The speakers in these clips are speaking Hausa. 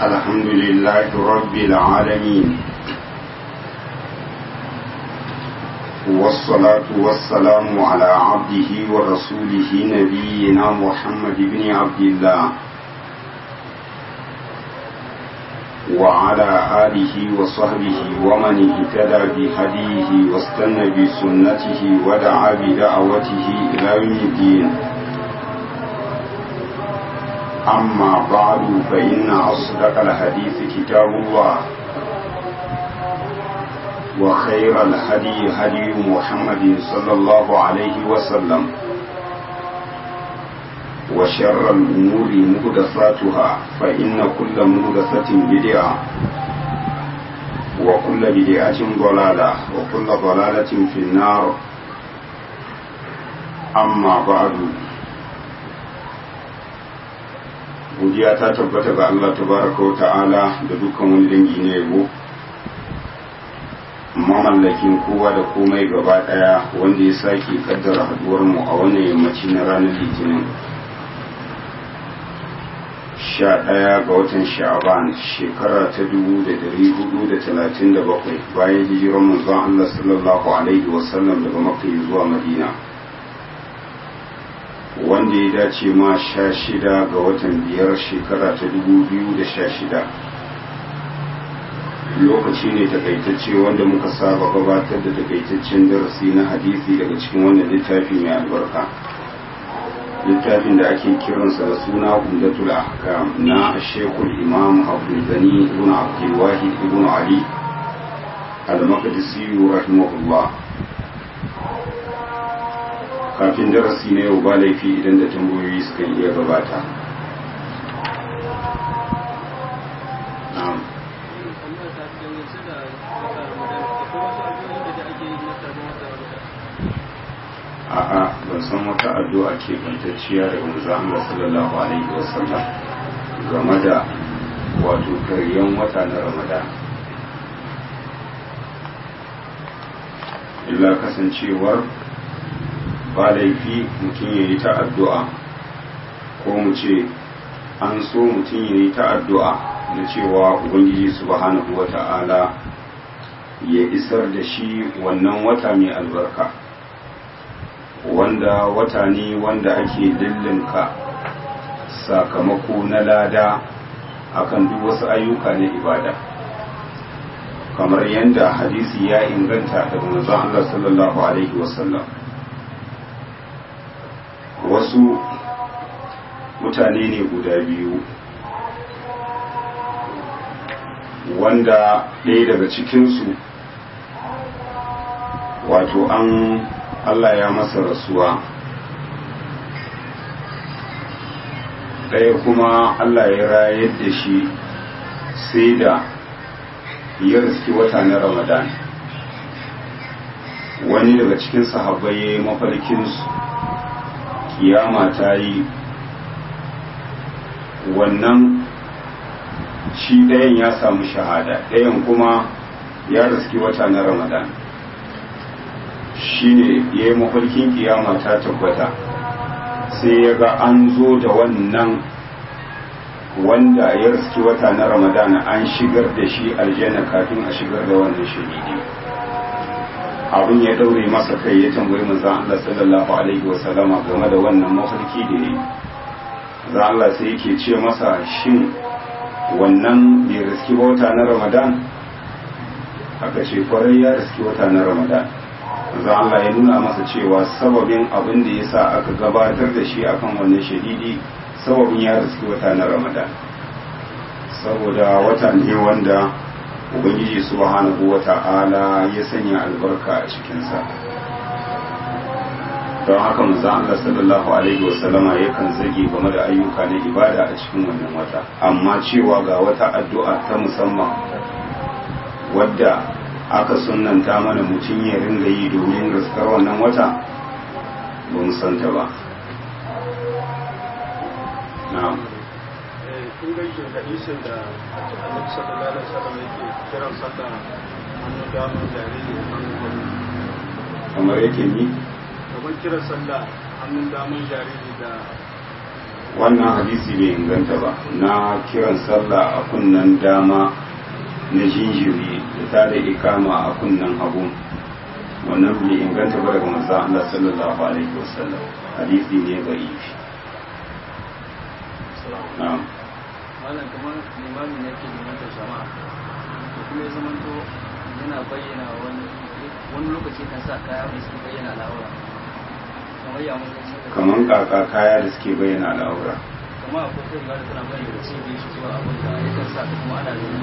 الحمد لله رب العالمين والصلاة والسلام على عبده ورسوله نبينا محمد بن عبد الله وعلى آله وصحبه ومن اهتدى بهديه واستنى بسنته ودعا بدعوته إلى يوم الدين أما بعد فإن أصدق الحديث كتاب الله وخير الهدي هدي محمد صلى الله عليه وسلم وشر الأمور مهدساتها فإن كل مهدسة بدعة وكل بدعة ضلالة وكل ضلالة في النار أما بعد godiya ta tabbata ga Allah tabaraka wa ta'ala da dukkan wani dangi na yabo mamallakin kowa da komai gaba daya wanda ya sake kaddara haduwar mu a wannan yammaci na ranar litinin sha ɗaya ga watan sha'aban shekara ta dubu da dari hudu da talatin da bakwai bayan hijiran manzon Allah sallallahu alaihi wasallam daga makka zuwa madina wanda ya dace ma sha shida ga watan biyar shekara ta dubu biyu da sha shida lokaci ne takaitacce wanda muka saba gabatar da takaitaccen darasi na hadisi daga cikin wannan littafi mai albarka littafin da ake kiransa da suna umdatul ahkam na shekul imam abdul gani ibn abdul wahid ibn ali al-maqdisi rahimahullah kafin darasi na yau ba laifi idan da tambayoyi suka iya gabata a'a ban san wata addu'a ke bantacciya daga manzon Allah sallallahu alaihi wasallam game da wato karyan wata na Ramadan illa kasancewar ba laifi mutum ya yi ta addu'a ko mu ce an so mutum ya yi ta addu'a na cewa ubangiji subhanahu wa ta'ala ya isar da shi wannan wata mai albarka wanda wata ne wanda ake dillinka sakamako na lada akan duk wasu ayyuka na ibada kamar yadda hadisi ya inganta daga manzon Allah sallallahu alaihi wasallam wasu mutane ne guda biyu wanda ɗaya daga cikinsu wato an Allah ya masa rasuwa ɗaya kuma Allah ya rayar da shi sai da ya riski wata na ramadan wani daga cikin sahabbai ya yi mafarkinsu kiyama ta yi wannan shi ɗayan ya samu shahada ɗayan kuma ya riski wata na ramadan shi ne ya yi mafarkin kiyama ta tabbata sai ya ga an zo da wannan wanda ya riski wata na ramadan an shigar da shi aljanna kafin a shigar da wannan shahidi abin ya daure masa kai ya tambayi manzon Allah sallallahu alaihi wa sallama game da wannan mafarki da yayi manzon Allah sai yake ce masa shin wannan bai riski wata na Ramadan aka ce kwarai ya riski wata na Ramadan manzon Allah ya nuna masa cewa sababin abin da yasa aka gabatar da shi akan wannan shahidi sababin ya riski wata na Ramadan saboda wata ne wanda ubangiji subhanahu wata'ala ya sanya albarka a cikinsa don haka manzo Allah sallallahu alaihi wasallama yakan zage game da ayyuka na ibada a cikin wannan wata amma cewa ga wata addu'a ta musamman wadda aka sunnanta mana mutum ya ringa yi domin gaskar wannan wata ba mu santa ba na'am ingancin hadisin da annabi sallallahu alaihi wasallam yake kiran sallah hannun damar jariri hannun gwamnati kamar yake ni kamar kiran sallah hannun damar jariri da wannan hadisi bai inganta ba na kiran sallah a kunnan dama na jinjiri da ta da ikama a kunnan hagu wannan bai inganta ba daga manzo Allah sallallahu alaihi wasallam hadisi ne bai yi na'am malam kamar limami ne ke limantar jama'a da kuma ya zamanto yana bayyana wani wani lokaci kan sa kaya mai sun bayyana al'aura kamar ya mutum kaman kaka kaya da suke bayyana al'aura kuma akwai kai ba da tana bayyana da cibiyar shi zuwa abin da ya kan sa ta kuma ana da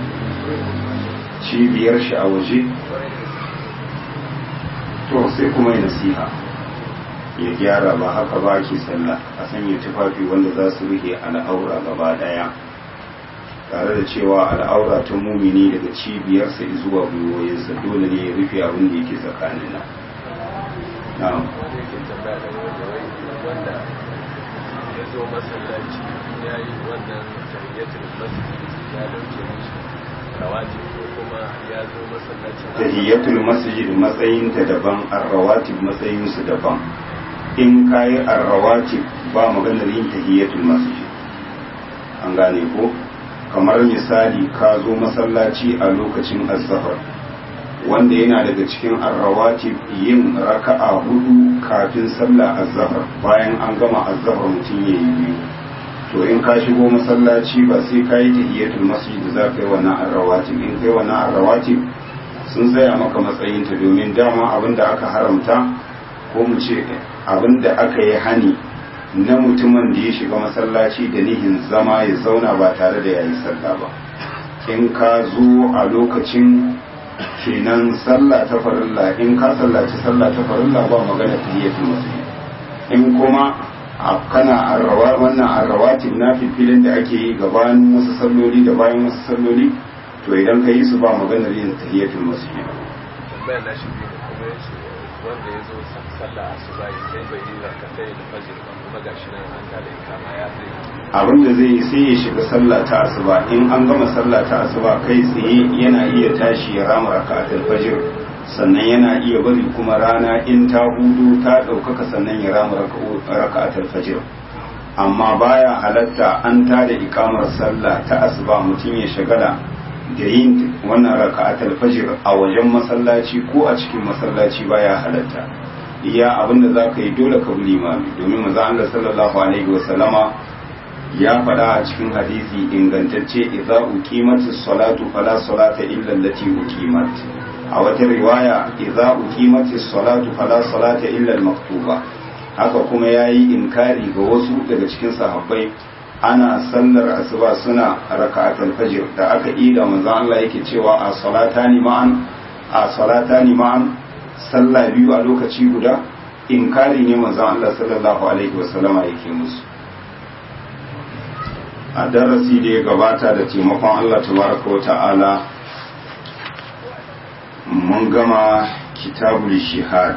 cibiyar shi a waje kwarai da gaske to sai kuma ya nasiha ya gyara ba haka ba ke sallah a sanya tufafi wanda za su rufe al'aura gaba daya tare da cewa al'aura ta mumini daga cibiyarsa zuwa gwiwoyinsa dole ne ya rufe abin da yake tsakanin nan na'am wanda yake tambaya da wanda wai wanda ya zo masallaci ya yi wannan tahiyyatul masjid ya dauke mishi rawatib ko kuma ya zo masallaci tahiyatul masjid matsayinta daban arrawatib matsayinsu daban in kayi arrawatib ba maganar yin tahiyatul masjid an gane ko kamar misali ka zo masallaci a lokacin azhar wanda yana daga cikin arrawatib yin raka'a hudu kafin sallah azhar bayan an gama azhar mutum yayi biyu to in ka shigo masallaci ba sai ka yi tahiyatul masjid za ka yi wannan arrawatib in kai wannan arrawatib sun tsaya maka matsayinta domin dama abin da aka haramta ko mu ce abin da aka yi hani na mutumin da ya shiga masallaci da nihin zama ya zauna ba tare da yayi sallah ba in ka zo a lokacin kenan sallah ta farilla in ka sallaci sallah ta farilla ba magana tahiyatul masjid in kuma a kana arrawa wannan arrawatin na filfilin da ake yi gabanin wasu salloli da bayan wasu salloli to idan ka yi su ba maganar yin tahiyatul masjid tambayar na shi biyu kuma ya ce wanda ya zo sallah asuba sai bai yi rakatai da fajr ba kuma gashi nan an tada ikama ya zai abin da zai yi sai ya shiga sallah ta asuba in an gama sallah ta asuba kai tsaye yana iya tashi ya rama raka'atul fajr sannan yana iya bari kuma rana in ta hudu ta ɗaukaka sannan ya rama raka'atul fajr amma baya halatta an tada ikamar sallah ta asuba mutum ya shagala da yin wannan raka'atul fajr a wajen masallaci ko a cikin masallaci baya halatta iya abinda za ka yi dole ka bi limami domin manzo Allah sallallahu alaihi wasallama ya faɗa a cikin hadisi ingantacce idza uqimatis salatu fala salata illa allati uqimat a wata riwaya idza uqimatis salatu fala salata illa al-maktuba haka kuma yayi inkari ga wasu daga cikin sahabbai ana sallar asuba suna raka'atul fajr da aka ida manzon Allah yake cewa a salatani ma'an a salatani ma'an sallah biyu a lokaci guda inkari ne manzon Allah sallallahu alaihi wasallama yake musu a darasi da ya gabata da taimakon Allah tabaraka wa ta'ala mun gama kitabul shihad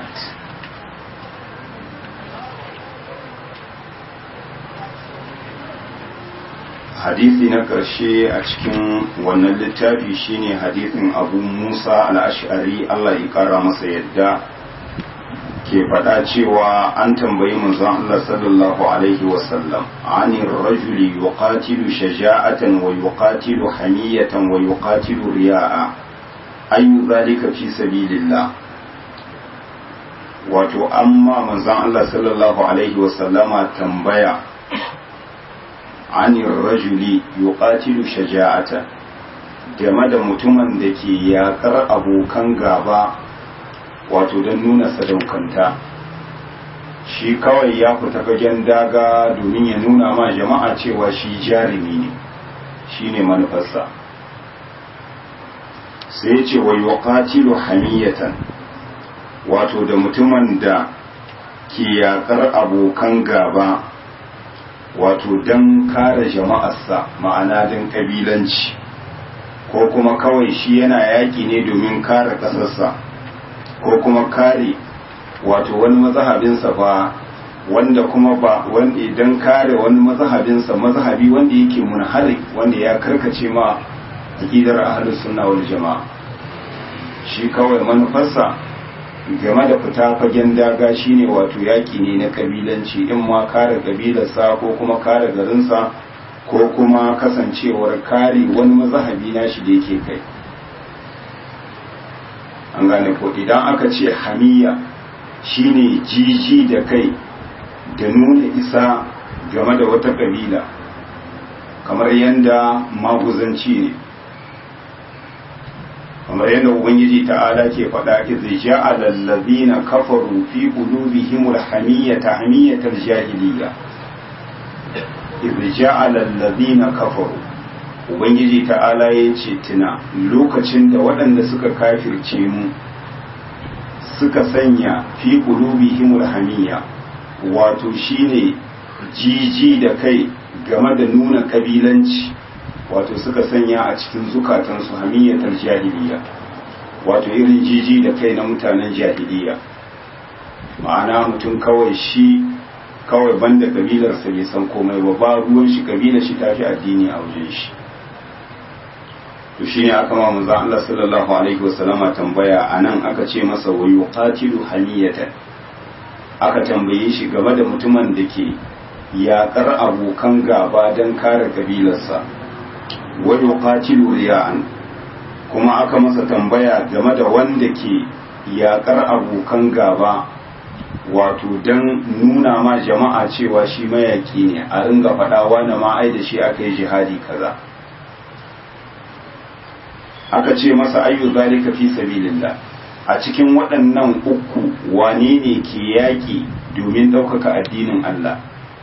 hadisi na ƙarshe a cikin wannan littafi shine hadisin abu musa al'ashari Allah ya ƙara masa yadda ke faɗa cewa an tambayi manzon Allah sallallahu alaihi wasallam anir rajuli yuqatilu shaja'atan wa yuqatilu hamiyatan wa yuqatilu riya'a ayu zalika fi sabilillah wato amma manzon Allah sallallahu alaihi wasallama tambaya anir rajuli yuqatilu shaja'atan game da mutumin da ke yakar abokan gaba wato don nuna sadaukanta shi kawai ya fita fagen daga domin ya nuna ma jama'a cewa shi jarumi ne shi ne manufarsa sai ce wa yuqatilu hamiyatan wato da mutumin da ke yakar abokan gaba wato don kare jama'arsa ma'ana don kabilanci ko kuma kawai shi yana yaƙi ne domin kare ƙasarsa ko kuma kare wato wani mazahabinsa ba wanda kuma ba wanda idan kare wani mazahabinsa mazahabi wanda yake munhari wanda ya karkace ma aqidar ahlus sunna wal jamaa shi kawai manufarsa game da fita fagen daga shine wato yaƙi ne na kabilanci in ma kare kabilarsa ko kuma kare garinsa ko kuma kasancewar kare wani mazahabi na shi da yake kai an gane ko idan aka ce hamiya shine jiji da kai da nuna isa game da wata kabila kamar yadda maguzanci ne kamar yadda ubangiji ta'ala ke faɗa idh ja'ala allazina kafaru fi qulubihim al-hamiyata hamiyatal jahiliyya idh ja'ala allazina kafaru ubangiji ta'ala ya ce tuna lokacin da waɗanda suka kafirce mu suka sanya fi qulubihim al-hamiyya wato shine jiji da kai game da nuna kabilanci wato suka sanya a cikin zukatansu hamiyatar jahiliya wato irin jiji da kai na mutanen jahiliya ma'ana mutum kawai shi kawai banda kabilarsa bai san komai ba ba ruwan shi kabilar shi tafi addini a wajen shi to shine aka ma manzo Allah sallallahu alaihi wasallama tambaya anan aka ce masa wa yuqatilu hamiyatan aka tambaye shi game da mutumin da ke yaƙar abokan gaba don kare kabilarsa wa yuqatilu riya'an kuma aka masa tambaya game da wanda ke yaƙar abokan gaba wato don nuna ma jama'a cewa shi mayaki ne a ringa faɗawa na ma'ai da shi aka yi jihadi kaza aka ce masa ayyu zalika fi sabilillah a cikin waɗannan uku wane ne ke yaƙi domin ɗaukaka addinin Allah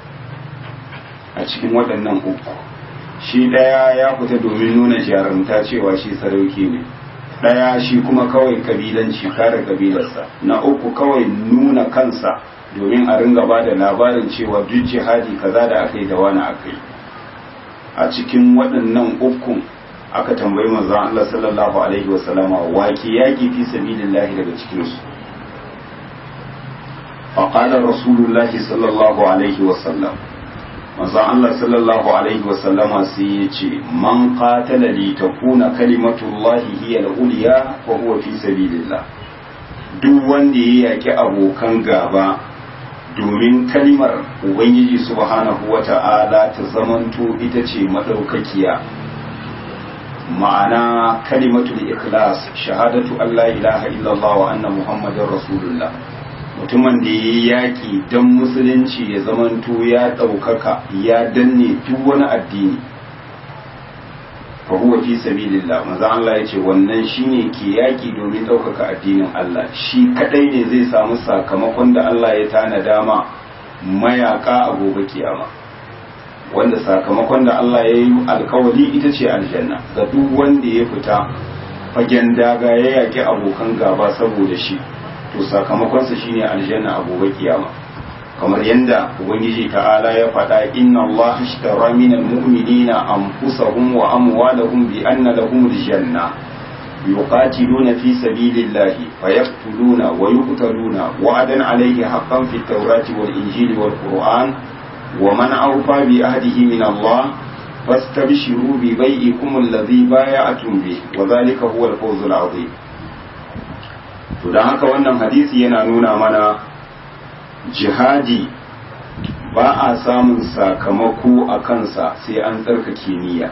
a cikin waɗannan uku shi ɗaya ya fita domin nuna jarumta cewa shi sarauki ne ɗaya shi kuma kawai kabilanci kare kabilarsa na uku kawai nuna kansa domin a ringa ba da labarin cewa duk jihadi kaza da aka yi da wani aka yi a cikin waɗannan ukun aka tambayi manzon Allah sallallahu alaihi wasallama wake yaki fi sabilillahi daga cikin su faqala rasulullahi sallallahu alaihi wasallam manzon Allah sallallahu alaihi wasallama sai ya ce man qatala li takuna kalimatullahi hiya al-ulya fa huwa fi sabilillah duk wanda ya yaki abokan gaba domin kalimar ubangiji subhanahu wata'ala ta zamanto ita ce madaukakiya ma'ana kalimatul ikhlas shahadatu Allah ilaha illallah wa anna muhammadar rasulullah mutumin da ya yaƙi don musulunci ya zamanto ya ɗaukaka ya danne duk wani addini fa huwa fi sabilillah maza Allah ya ce wannan shine ke yaƙi domin ɗaukaka addinin Allah shi kadai ne zai samu sakamakon da Allah ya tanada ma mayaka a gobe kiyama wanda sakamakon da Allah ya yi alkawari ita ce aljanna ga duk wanda ya fita fagen daga ya yaƙi abokan gaba saboda shi to sakamakonsa shine aljanna a gobe kiyama kamar yadda ubangiji ta'ala ya faɗa inna Allah ashtara minal mu'minina anfusahum wa amwalahum bi anna lahum aljanna yuqatiluna fi sabilillahi fayaqtuluna wa yuqtaluna wa'adan alayhi haqqan fit tawrati wal injili wal qur'an ومن أوفى بعهده من الله فاستبشروا ببيعكم الذي بايعتم به وذلك هو الفوز العظيم to don haka wannan hadisi yana nuna mana jihadi ba a samun sakamako a kansa sai an tsarkake niyya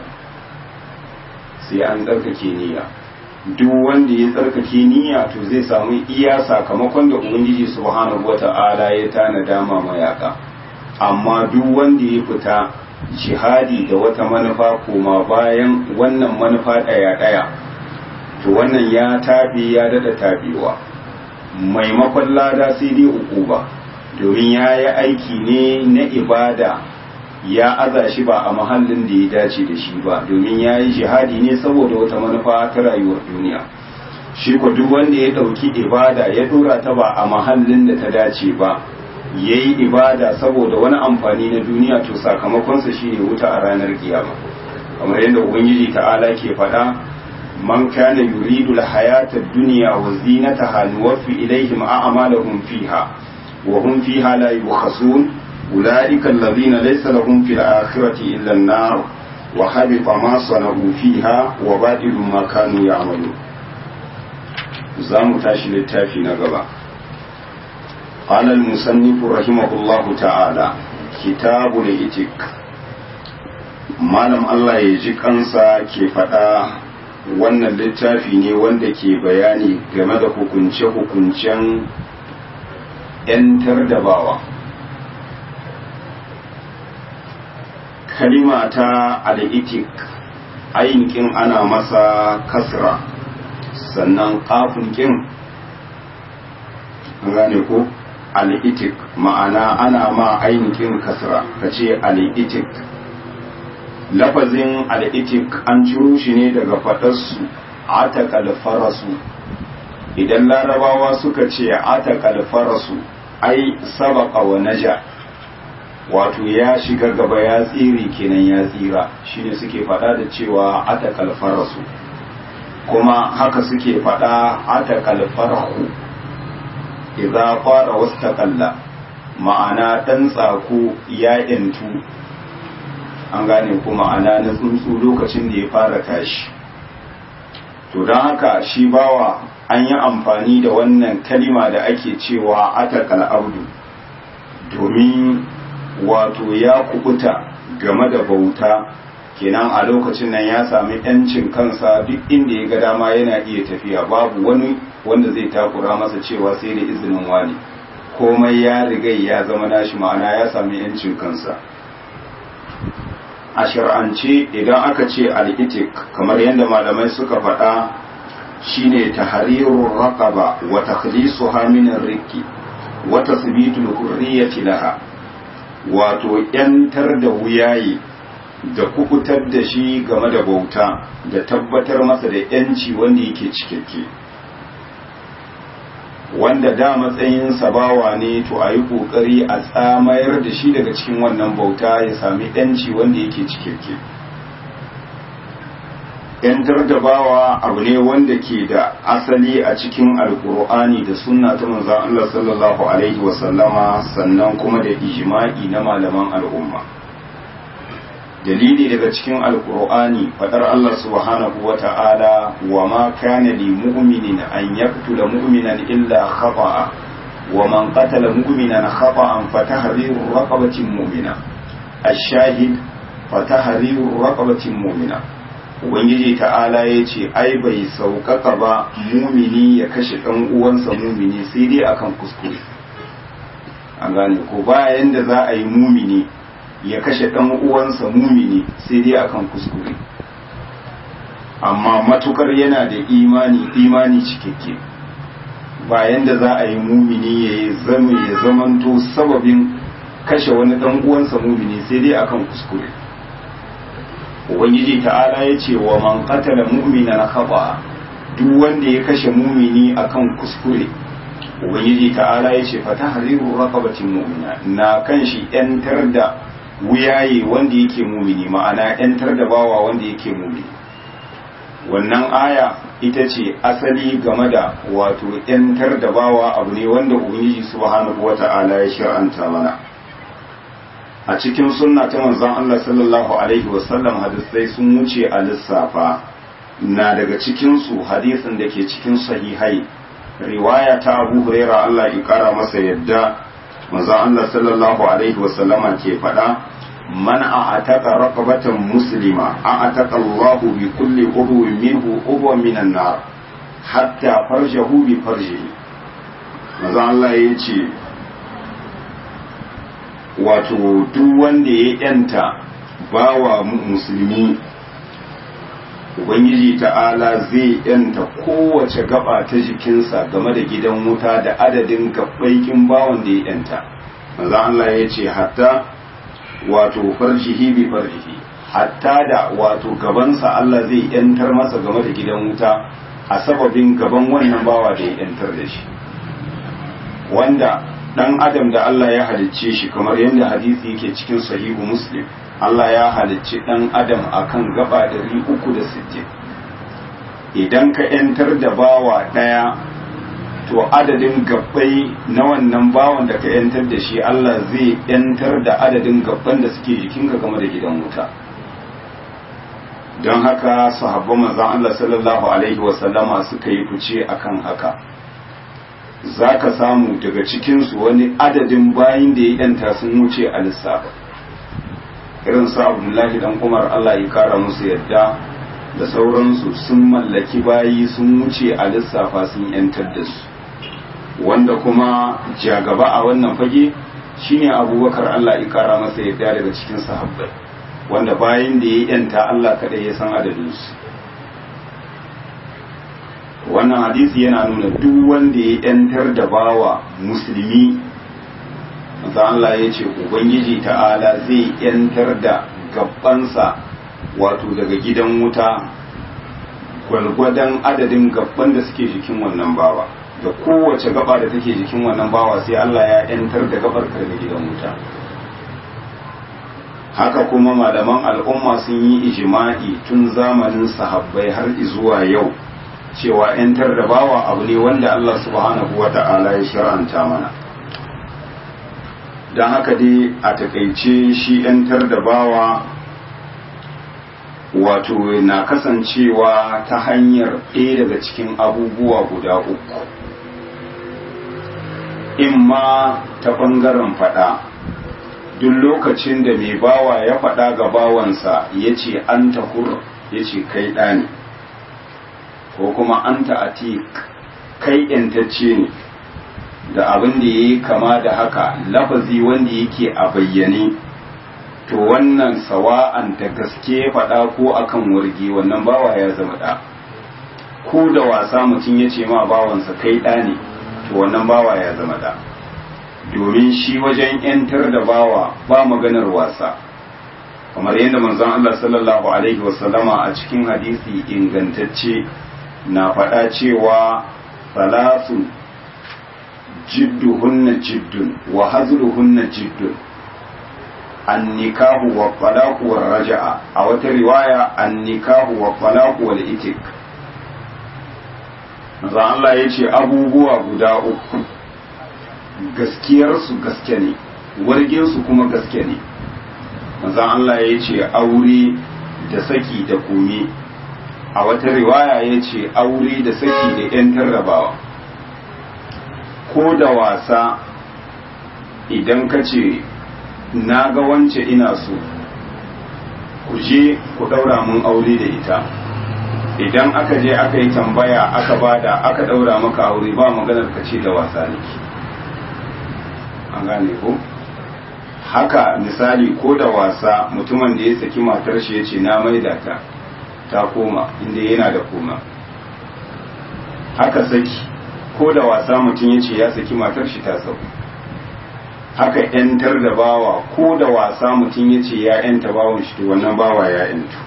sai an tsarkake niyya duk wanda ya tsarkake niyya to zai samu iya sakamakon da ubangiji subhanahu wata'ala ya tanada ma mayaka amma duk wanda ya fita jihadi da wata manufa koma bayan wannan manufa ɗaya-ɗaya to wannan ya tafi ya dada tabewa maimakon lada sai dai uku ba domin ya yi aiki ne na ibada ya aza shi ba a mahallin da ya dace da shi ba domin ya yi jihadi ne saboda wata manufa ta rayuwar duniya shi ko duk wanda ya ɗauki ibada ya ɗora ta ba a mahallin da ta dace ba ya yi ibada saboda wani amfani na duniya to sakamakonsa shine wuta a ranar kiyama kamar yadda ubangiji ta'ala ke faɗa man kana yuridu al-hayata ad-dunya wa zinataha nuwaffi ilayhim a'malahum fiha wa hum fiha la yubkhasun ulaika alladhina laysa lahum fil akhirati illa an-nar wa habita ma sanahu fiha wa badilu ma kanu ya'malun zamu tashi littafi na gaba قال المصنف رحمه الله تعالى كتاب الإتك malam Allah ya ji kansa ke faɗa wannan littafi ne wanda ke bayani game da hukunce-hukuncen 'yantar da bawa kalima ta al'itik ainihin ana masa kasra sannan kafin kin gane ko al'itik ma'ana ana ma ainihin kasra ka ce al'itik lafazin al'itik an ciro shi ne daga faɗarsu atakal farasu idan larabawa suka ce atakal farasu ai sabaka wa naja wato ya shiga gaba ya tsiri kenan ya tsira shine suke faɗa da cewa atakal farasu kuma haka suke faɗa atakal farahu idza fara wastaqalla ma'ana dan tsako ya yantu an gane kuma ana na tsuntsu lokacin da ya fara tashi to don haka shi bawa an yi amfani da wannan kalima da ake cewa atakal abdu domin wato ya kubuta game da bauta kenan a lokacin nan ya sami yancin kansa duk inda ya ga dama yana iya tafiya babu wani wanda zai takura masa cewa sai da izinin wani komai ya rigai ya zama nashi ma'ana ya sami yancin kansa a shir'ance idan aka ce al'itik kamar yadda malamai suka faɗa shine tahrirur raqaba wa takhlisuha min ar-rikki wa tasbitul hurriyyati laha wato yantar da wuyayi da kukutar da shi game da bauta da tabbatar masa da yanci wanda yake cikakke wanda da matsayin sabawa ne to a yi ƙoƙari a tsamayar da shi daga cikin wannan bauta ya sami yanci wanda yake cikakke yantar da bawa abu ne wanda ke da asali a cikin alkur'ani da sunna ta manzon Allah sallallahu alaihi wasallama sannan kuma da ijma'i na malaman al'umma dalili daga cikin alkur'ani fadar Allah subhanahu wa ta'ala wa ma kana li mu'minin an yaqtula mu'minan illa khata'a wa man qatala mu'minan khata'an fatahriru raqabatin mu'mina ash-shahid fatahriru raqabatin mu'mina ubangiji ta'ala ya ce ai bai sauƙaƙa ba mumini ya kashe ɗan uwansa mumini sai dai akan kuskure an gane ko bayan da za a yi mumini ya kashe ɗan uwansa mumini sai dai akan kuskure amma matukar yana da imani imani cikakke bayan da za a yi mumini ya zama ya zamanto sababin kashe wani ɗan uwansa mumini sai dai akan kuskure ubangiji ta'ala ya ce wa man qatala mu'minan khata duk wanda ya kashe mumini akan kuskure ubangiji ta'ala ya ce fa tahriru raqabatin mu'mina na kan shi yantar da wuyaye wanda yake mumini ma'ana yantar da bawa wanda yake mumini wannan aya ita ce asali game da wato yantar da bawa abu ne wanda ubangiji subhanahu wata'ala ya shir'anta mana a cikin sunna ta manzon Allah sallallahu alaihi wasallam hadisai sun wuce a lissafa na daga cikin su hadisin da ke cikin sahihai riwaya ta Abu Huraira Allah ya kara masa yadda manzon Allah sallallahu alaihi wasallam ke faɗa man a'ataka raqabatan muslima a'ataka Allah bi kulli udwin minhu udwan minan nar hatta farjahu bi farjihi manzon Allah ya ce wato duk wanda ya yanta bawa musulmi ubangiji ta'ala zai yanta kowace gaba ta jikinsa game da gidan wuta da adadin gabbaikin bawan da ya yanta maza Allah ya ce hatta wato farjihi bi farjihi hatta da wato gabansa Allah zai yantar masa game da gidan wuta a sababin gaban wannan bawa da ya yantar da shi wanda dan adam da Allah ya halicce shi kamar yadda hadisi yake cikin sahihu muslim Allah ya halicci dan adam akan gaba 360 idan ka yantar da bawa daya to adadin gabbai na wannan bawan da ka yantar da shi Allah zai yantar da adadin gabban da suke jikinka game da gidan wuta don haka sahabban manzon Allah sallallahu alaihi wasallama suka yi fice akan haka za ka samu daga cikinsu wani adadin bayin da ya yanta sun wuce a lissafa irin su abdullahi dan umar allah ya kara musu yadda da sauransu sun mallaki bayi sun wuce a lissafa sun yantar da su wanda kuma jagaba a wannan fage shine abubakar allah ya kara masa yadda daga cikin sahabbai wanda bayin da ya yanta allah kadai ya san adadinsu wannan hadisi yana nuna duk wanda ya yantar da bawa musulmi manzo Allah ya ce ubangiji ta'ala zai yantar da gabbansa wato daga gidan wuta gwalgwadon adadin gabban da suke jikin wannan bawa da kowace gaba da take jikin wannan bawa sai Allah ya yantar da gabar daga gidan wuta haka kuma malaman al'umma sun yi ijima'i tun zamanin sahabbai har zuwa yau cewa ‘yantar da bawa abu ne wanda Allah subhanahu wa ta'ala ya shir'anta mana don haka dai a takaice shi ‘yantar da bawa wato na kasancewa ta hanyar ɗaya daga cikin abubuwa guda uku imma ta ɓangaren faɗa duk lokacin da mai bawa ya faɗa ga bawansa ya ce an tahur ya ce kai ɗani ko kuma an ta'atik kai ‘yantacce ne da abin da ya yi kama da haka lafazi wanda yake a bayyane to wannan sawa'an da gaske faɗa ko akan warge wannan bawa ya zama ɗa ko da wasa mutum ya ce ma bawansa kai ɗa ne to wannan bawa ya zama ɗa domin shi wajen ‘yantar da bawa ba maganar wasa kamar yadda manzon Allah sallallahu alaihi wasallama a cikin hadisi ingantacce na faɗa cewa salasun jidduhunna jiddun wa hazluhunna jiddun annikahu wa talaqu wa raja'a a wata riwaya annikahu wa talaqu wal itik manzo Allah ya ce abubuwa guda uku gaskiyarsu gaske ne warginsu kuma gaske ne manzo Allah ya ce aure da saki da kome a wata riwaya ya ce aure da saki da 'yan tarrabawa ko da wasa idan ka ce na ga wance ina so ku je ku ɗaura mun aure da ita idan aka je aka yi tambaya aka bada aka ɗaura maka aure ba maganar ka ce da wasa ne an gane ko haka misali ko da wasa mutumin da ya saki matar shi ya ce na maida ta ta koma inda yana da koma haka saki ko da wasa mutum ya ce ya saki matar shi ta sau haka yantar da bawa ko da wasa mutum ya ce ya yanta bawan shi to wannan bawa ya yantu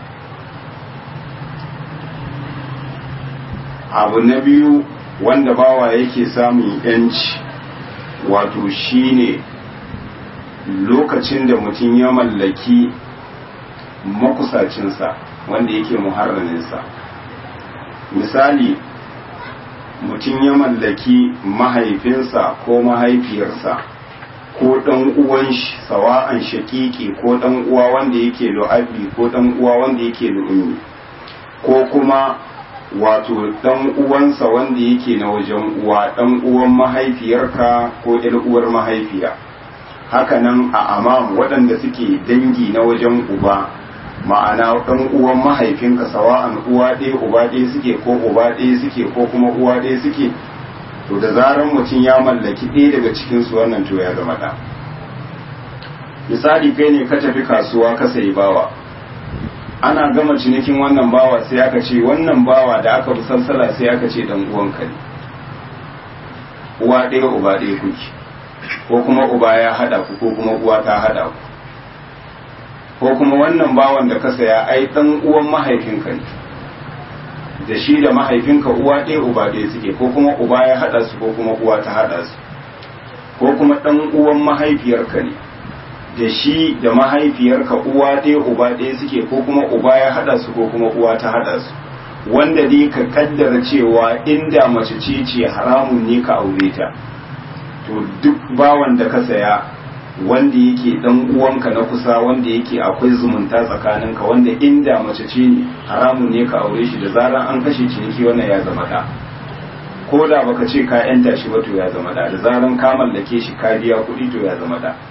abu na biyu wanda bawa yake samun yanci wato shine lokacin da mutum ya mallaki makusacinsa wanda yake muharraminsa misali mutum ya mallaki mahaifinsa ko mahaifiyarsa ko ɗan uwan shi sawa'an shakiki ko ɗan uwa wanda yake lu'abi ko ɗan uwa wanda yake lu'ummi ko kuma wato ɗan uwansa wanda yake na wajen uwa ɗan uwan mahaifiyarka ko ƴar uwar mahaifiya hakanan a amam waɗanda suke dangi na wajen uba ma'ana ɗan uwan mahaifinka sawa'an uwa ɗaya uba ɗaya suke ko uba ɗaya suke ko kuma uwa ɗaya suke to da zaran mutum ya mallaki ɗaya daga cikinsu wannan to ya zama ɗa misali kai ne ka tafi kasuwa ka sayi bawa ana gama cinikin wannan bawa sai aka ce wannan bawa da aka fi sansala sai aka ce dan uwanka ne uwa ɗaya uba ɗaya kuke ko kuma uba ya haɗa ku ko kuma uwa ta haɗa ku ko kuma wannan bawan da ka saya ai dan uwan mahaifinka ne da shi da mahaifinka uwa ɗaya uba ɗaya suke ko kuma uba ya haɗa su ko kuma uwa ta haɗa su ko kuma ɗan uwan mahaifiyarka ne da shi da mahaifiyarka uwa ɗaya uba ɗaya suke ko kuma uba ya haɗa su ko kuma uwa ta haɗa su wanda dai ka kaddara cewa inda mace ce ce haramun ne ka aure ta to duk bawan da ka saya wanda yake dan uwanka na kusa wanda yake akwai zumunta tsakaninka wanda inda mace ce ne haramun ne ka aure shi da zaran an kashe ciniki wannan ya zama da ko da baka ce ka yanta shi ba to ya zama da da zaran ka mallake shi ka biya kuɗi to ya zama da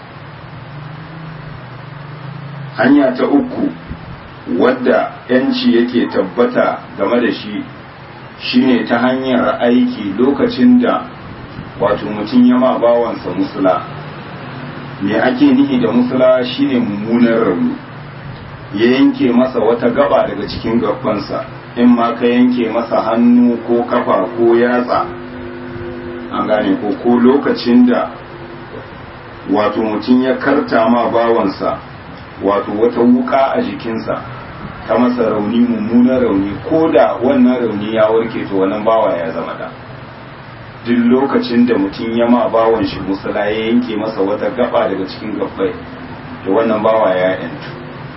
hanya ta uku wadda yanci yake tabbata game da shi shine ta hanyar aiki lokacin da wato mutum ya ma bawansa musula me ake nihi da musula shine mummunan rauni ya yanke masa wata gaba daga cikin gabansa in ma ka yanke masa hannu ko kafa ko yatsa an gane ko ko lokacin da wato mutum ya karta ma bawansa wato wata wuka a jikinsa ta masa rauni mummunan rauni ko da wannan rauni ya warke to wannan bawa ya zama da duk lokacin da mutum ya ma bawan shi musula ya yanke masa wata gaba daga cikin gabbai to wannan bawa ya yantu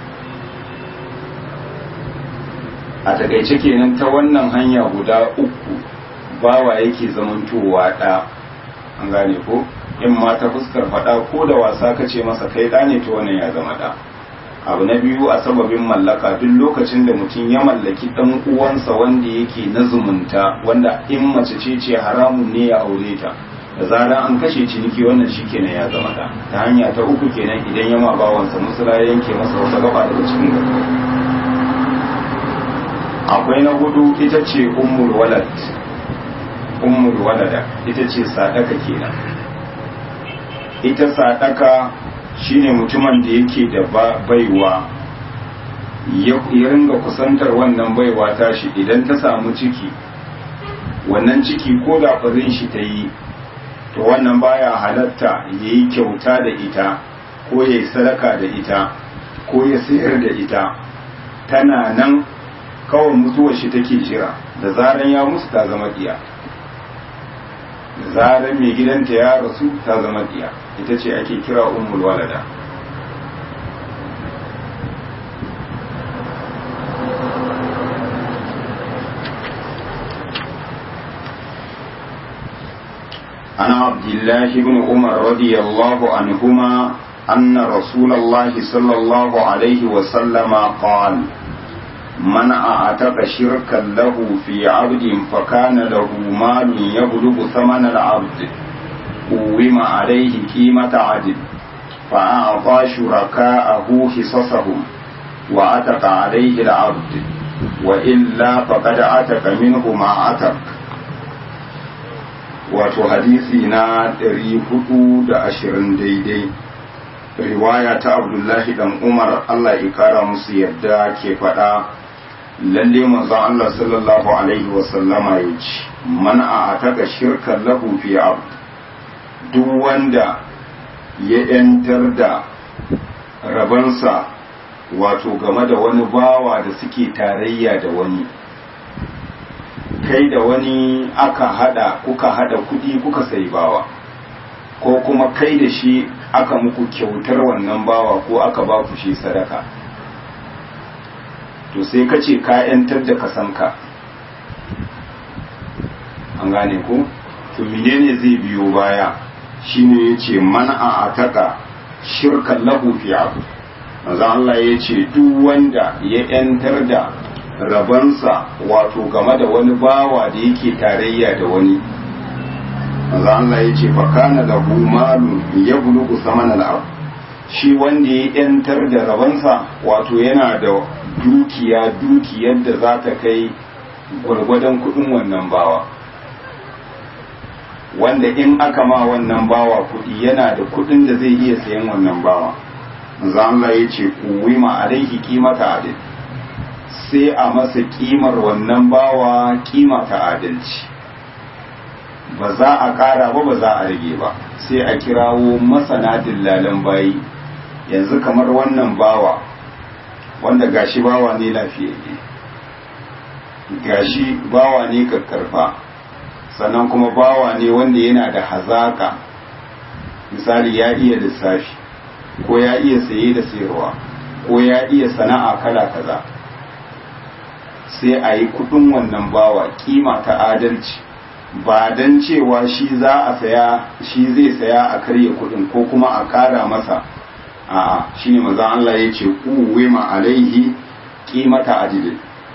a takaice kenan ta wannan hanya guda uku bawa yake zamantowa ɗa an gane ko in ma ta fuskar faɗa ko da wasa ka ce masa kai ɗa ne to wannan ya zama ɗa abu na biyu a sababin mallaka duk lokacin da mutum ya mallaki ɗan uwansa wanda yake na zumunta wanda in mace ce ce haramun ne ya aure ta da zarar an kashe ciniki wannan shi kenan ya zama ɗa ta hanya ta uku kenan idan ya ma bawansa musula ya yanke masa wata gaba daga cikin gaba akwai na hudu ita ce ummul walad ummul walada ita ce sadaka kenan ita sadaka shine mutumin da yake da baiwa ya ringa kusantar wannan baiwa tashi idan ta samu ciki wannan ciki ko da ɓarin shi ta yi to wannan baya halatta ya yi kyauta da ita ko ya yi sadaka da ita ko ya sayar da ita tana nan kawai mutuwar shi take jira da zaran ya musu ta zama diya da zaran mai gidanta ya rasu ta zama diya ita ce ake kira ummul walada عن عبد الله بن عمر رضي الله عنهما أن رسول الله صلى الله عليه وسلم قال من أعتق شركا له في عبد فكان له مال يبلغ ثمن العبد قوم عليه قيمة عدل فأعطى شركاءه حصصهم وأتق عليه العبد وإلا فقد أتق منه ما أتق wato hadisi na 420 daidai riwaya ta abdullahi dan umar allah ya kara musu yadda ke faɗa lalle manzon Allah sallallahu alaihi wa sallama ya ce man a ataka shirkan lahu fi abd duk wanda ya yantar da rabansa wato game da wani bawa da suke tarayya da wani kai da wani aka hada kuka hada kudi kuka sai bawa ko kuma kai da shi aka muku kyautar wannan bawa ko aka ba ku shi sadaka to sai ka ce ka ‘yantar da kasanka an gane ku to menene zai biyo baya shine ya ce mana a ataka shirkan lahu fi abu maza Allah ya ce duk wanda ya ‘yantar da rabansa wato game da wani bawa da yake tarayya da wani maza Allah ya ce fakana lahu malun ya bulugu saman al'abu shi wanda ya ‘yantar da rabansa wato yana da dukiya dukiyar da za ta kai gwargwadon kudin wannan bawa wanda in aka ma wannan bawa kudi yana da kudin da zai iya sayan wannan bawa Allah ya ce kuwima alaihi kimata adil sai a masa kimar wannan bawa kima ta adalci ba za a kara ba ba za a rage ba sai a kirawo masana dillalan bayi yanzu kamar wannan bawa wanda gashi bawa ne lafiyayye gashi bawa ne kakkarfa sannan kuma bawa ne wanda yana da hazaka misali ya iya lissafi ko ya iya saye da sayarwa ko ya iya sana'a kala kaza sai a yi kudin wannan bawa kima ta adalci ba don cewa shi za a saya shi zai saya a karya kudin ko kuma a kara masa a'a shine manzon Allah ya ce ma alaihi qimata adil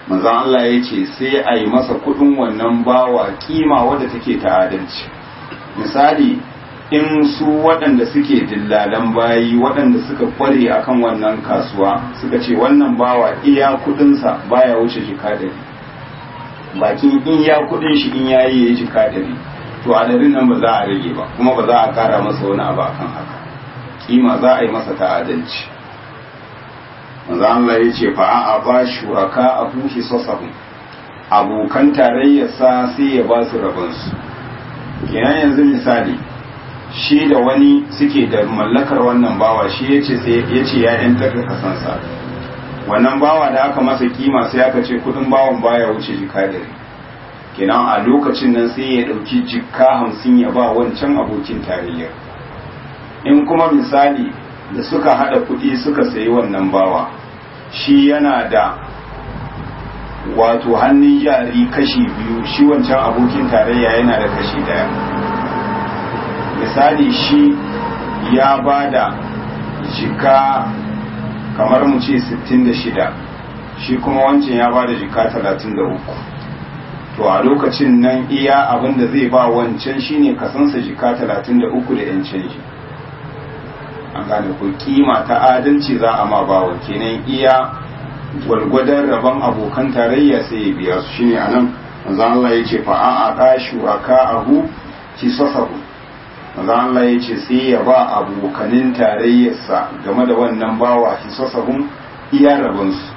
manzon Allah ya ce sai a yi masa kudin wannan bawa kima wadda take ta adalci misali in su waɗanda suke dillalan bayi waɗanda suka kware akan wannan kasuwa suka ce wannan bawa iya kudinsa baya wuce jika dari bakin in ya kudin shi in yayi ya jika dari to adadin nan ba za a rage ba kuma ba za a kara masa wani abu akan haka kima za a yi masa ta adalci manzo Allah ya ce fa a ba shuraka abu hisasahu abokan tarayyarsa sai ya ba su rabansu kenan yanzu misali shi da wani suke da mallakar wannan bawa shi ya ce ya ce ya yantar da kasansa wannan bawa da aka masa kima sai aka ce kudin bawan baya wuce jika dare kenan a lokacin nan sai ya dauki jika hamsin ya ba wancan abokin tarayyar in kuma misali da suka hada kudi suka sayi wannan bawa shi yana da wato hannun jari kashi biyu shi wancan abokin tarayya yana da kashi daya misali shi ya ba da jika kamar mu ce 66 shi kuma wancan ya ba da jika 33 to a lokacin nan iya abin da zai ba wancan shine kasansa jika 33 da yan canji an gane ku kima ta adalci za a ma bawa kenan iya gwargwadon rabon abokan tarayya sai ya biya su shine anan manzo Allah ya ce fa a a shuraka ahu kisasahu manzo Allah ya ce sai ya ba abokanin tarayyarsa game da wannan bawa hisasahum iya rabon su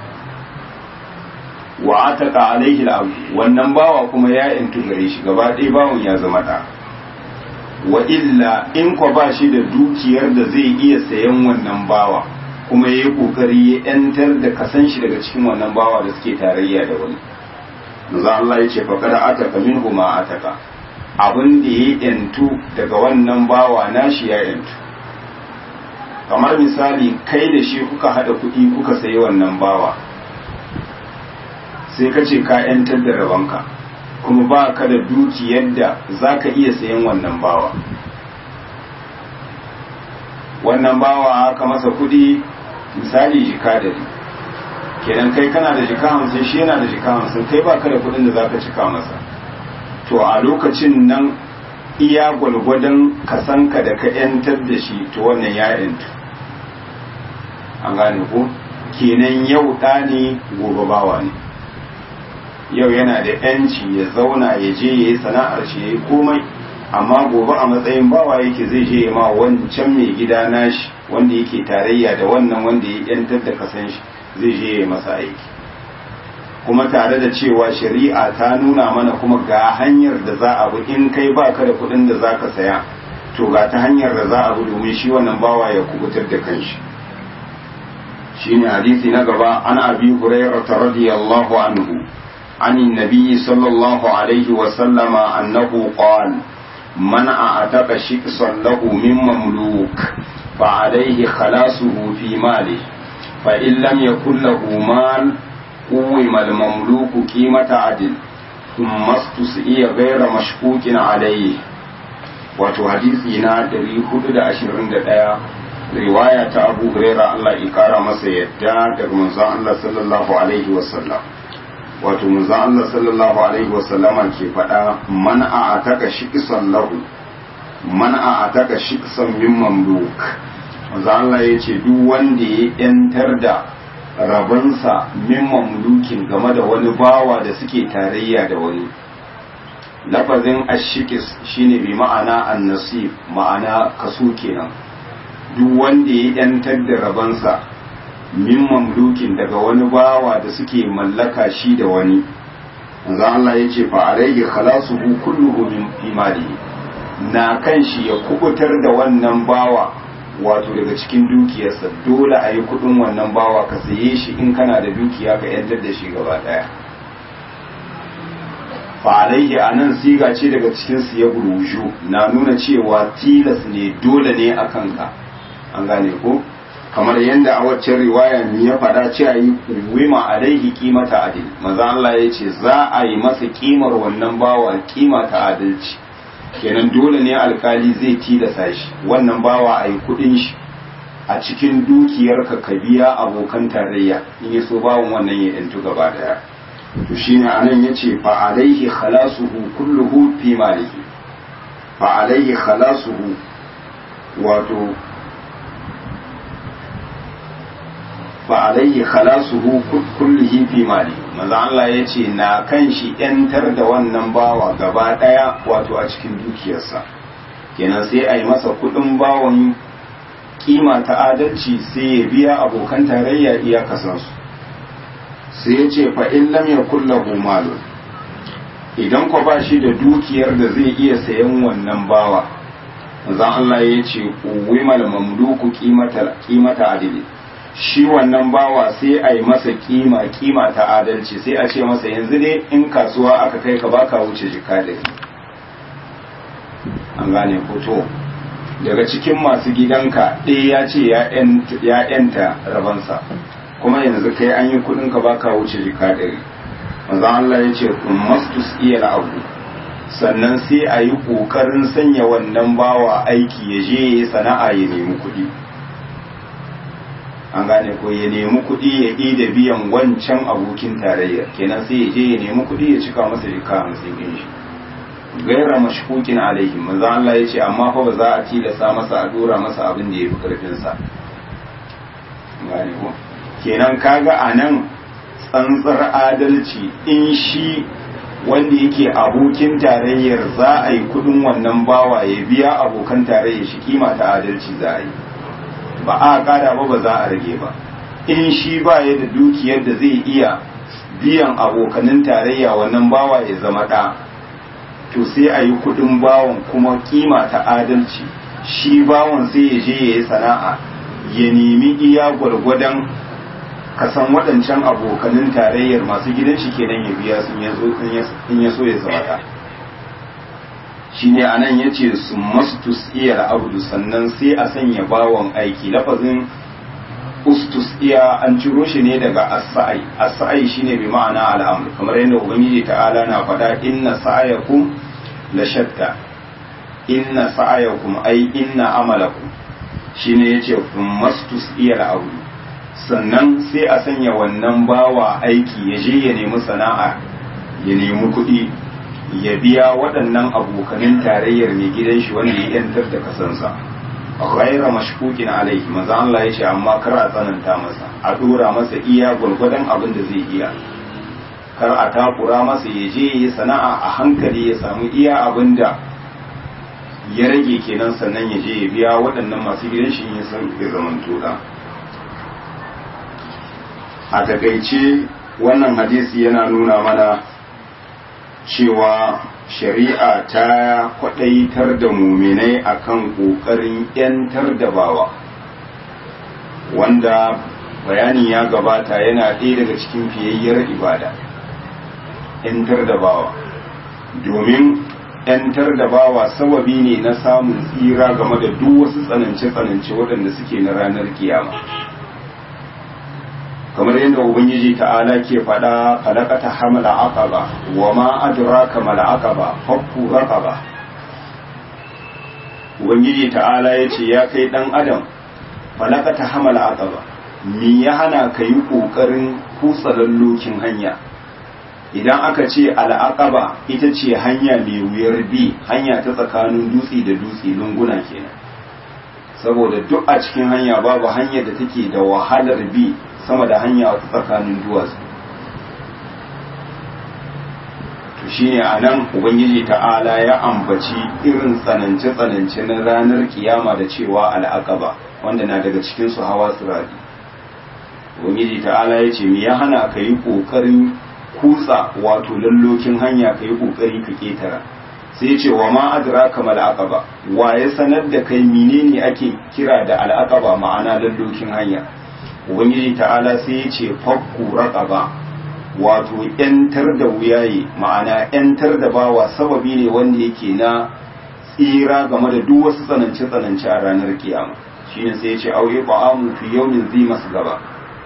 wa ataka alaihi al wannan bawa kuma ya intu gare shi gaba ɗaya bawon ya zama da wa illa in kwa ba shi da dukiyar da zai iya sayan wannan bawa kuma ya yi kokari ya yantar da kasan shi daga cikin wannan bawa da suke tarayya da wani manzo Allah ya ce fa kada ataka minhu ma ataka abin da ya yantu daga wannan bawa nashi ya yantu kamar misali kai da shi kuka hada kuɗi kuka sayi wannan bawa sai ka ce ka yantar da rabanka kuma ba ka da dukiyar da za ka iya sayan wannan bawa wannan bawa aka masa kuɗi misali jika dari kenan kai kana da jika hamsin shi yana da jika hamsin kai ba ka da kuɗin da za ka cika masa to a lokacin nan iya gwalgwadon kasanka da ka yantar da shi to wannan ya yantu an gane ko kenan yau ɗa ne gobe bawa ne yau yana da yanci ya zauna ya je ya yi sana'ar shi ya yi komai amma gobe a matsayin bawa yake zai je ya ma wancan mai gida nashi wanda yake tarayya da wannan wanda ya yantar da kasan shi zai je ya masa aiki kuma tare da cewa shari'a ta nuna mana kuma ga hanyar da za a bi in kai baka da kuɗin da za ka saya to ga ta hanyar da za a bi domin shi wannan bawa ya kubutar da kanshi shine hadisi na gaba an abi hurairah radiyallahu anhu عن النبي صلى الله عليه وسلم أنه قال من أعتق شخصا له من مملوك فعليه خلاصه في ماله فإن لم يكن له مال قوم المملوك قيمة عدل ثم استسئي غير مشكوك عليه wato hadisi na 421 riwaya ta abu huraira Allah ya kara masa yadda daga manzon Allah sallallahu alaihi wasallam wato manzo Allah sallallahu alaihi wasallama ke faɗa man a ataka shiqsan lahu man a ataka shiqsan min mamluk manzo Allah ya ce duk wanda ya yantar da rabansa min mamlukin game da wani bawa da suke tarayya da wani lafazin ashikis shine bi ma'ana annasib ma'ana kaso kenan duk wanda ya yantar da rabansa min mamlukin daga wani bawa da suke mallaka shi da wani manzo Allah ya ce fa alayhi khalasuhu kulluhu min imalihi na kan shi ya kubutar da wannan bawa wato daga cikin dukiyarsa dole a yi kudin wannan bawa ka saye shi in kana da dukiya ka yantar da shi gaba daya fa alaihi anan siga ce daga cikin su ya buruju na nuna cewa tilas ne dole ne akan ka an gane ko kamar yadda a waccan riwaya ne ya faɗa cewa yi wima alaihi kimata adil maza Allah ya ce za a yi masa kimar wannan bawa kima ta adalci kenan dole ne alkali zai tilasa shi wannan bawa a yi kuɗin shi a cikin dukiyar ka ka biya abokan tarayya in ya so bawon wannan ya yantu gaba daya to shine anan yace fa alaihi khalasuhu kulluhu fi malihi fa alaihi khalasuhu wato fa alaihi khalasuhu kulluhi fi mali manzo Allah yace na kan shi yantar da wannan bawa gaba daya wato a cikin dukiyarsa kenan sai a yi masa kudin bawon kima ta adalci sai ya biya abokan tarayya iya kasansu sai ya ce fa in lam yakul lahu malun idan ko ba shi da dukiyar da zai iya sayan wannan bawa manzo Allah ya ce uwimal mamluku qimata qimata adili shi wannan bawa sai a yi masa kima kima ta adalci sai a ce masa yanzu ne in kasuwa aka kai ka baka wuce jika ɗari an gane to daga cikin masu gidanka ɗaya ya ce ya yanta rabansa kuma yanzu kai an yi kuɗin ka baka wuce jika ɗari manzon Allah ya ce kun mastus iya abu sannan sai a yi ƙoƙarin sanya wannan bawa aiki ya je ya yi sana'a ya nemi kuɗi an gane ko ya nemi kuɗi ya ƙi da biyan wancan abokin tarayya kenan sai ya je ya nemi kuɗi ya cika masa jika hamsin ɗin shi gaira mashkukin alaihi manzo Allah ya ce amma fa ba za a tilasta masa a dora masa abin da ya fi karfin sa gane ko kenan kaga anan tsantsar adalci in shi wanda yake abokin tarayyar za a yi kuɗin wannan bawa ya biya abokan tarayyar shi kima ta adalci za a yi ba a kada ba ba za a rage ba in shi ba ya da dukiyar da zai iya biyan abokanin tarayya wannan bawa ya zama ɗa to sai a yi kudin bawon kuma kima ta adalci shi bawon sai ya je ya yi sana'a ya nemi iya gwargwadon kasan waɗancan abokanin tarayyar masu gidan shi kenan ya biya sun in ya so ya zama ɗa shi ne a nan ya ce su mastus iya abudu sannan sai a sanya bawon aiki lafazin ustus iya an ciro shi ne daga asa'ai asa'ai shine bi ma'ana al'amur kamar yadda ubangiji ta'ala na faɗa inna sa'ayakum la shatta inna sa'ayakum ai inna amalakum shine yace mastus iya abudu sannan sai a sanya wannan bawa aiki ya je ya nemi sana'a ya nemi kuɗi ya biya waɗannan abokanin tarayyar mai gidan shi wanda ya yantar da kasansa ghaira mashkukin alaihi manzo Allah ya ce amma kar a tsananta masa a dora masa iya gwargwadon abin da zai iya kar a takura masa ya je ya sana'a a hankali ya samu iya abin da ya rage kenan sannan ya je ya biya waɗannan masu gidan shi ya san ya zaman toda a takaice wannan hadisi yana nuna mana cewa shari'a ta kwadaitar da muminai akan kokarin yantar da bawa wanda bayani ya gabata yana ɗaya daga cikin fiyayyar ibada yantar da bawa domin yantar da bawa sababi ne na samun tsira game da duk wasu tsanance-tsanance waɗanda suke na ranar kiyama kamar yadda ubangiji ta'ala ke faɗa falakata hamala aqaba wa ma adraka mal aqaba fakku raqaba ubangiji ta'ala yace ya kai dan adam falakata hamala aqaba me ya hana ka yi kokarin kutsa lallokin hanya idan aka ce al'aqaba ita ce hanya mai wuyar bi hanya ta tsakanin dutse da dutse lunguna kenan saboda duk a cikin hanya babu hanyar da take da wahalar bi sama da hanya tsakanin duwatsu to shine a nan ubangiji ta'ala ya ambaci irin tsanance-tsanance na ranar kiyama da cewa al'aqaba wanda na daga cikin su hawa sirari ubangiji ta'ala ya ce me ya hana ka yi ƙoƙarin kutsa wato lallokin hanya ka yi ƙoƙari ka ƙetara sai ce wa ma adraka mal aqaba wa ya sanar da kai menene ake kira da al'aqaba ma'ana lallokin hanya ubangiji ta'ala sai ya ce fakku raqaba wato yantar da wuyaye ma'ana yantar da bawa sababi ne wanda yake na tsira game da duk wasu tsanance tsanance a ranar kiyama shine sai ya ce auye ba'amu fi yawmin zi masu gaba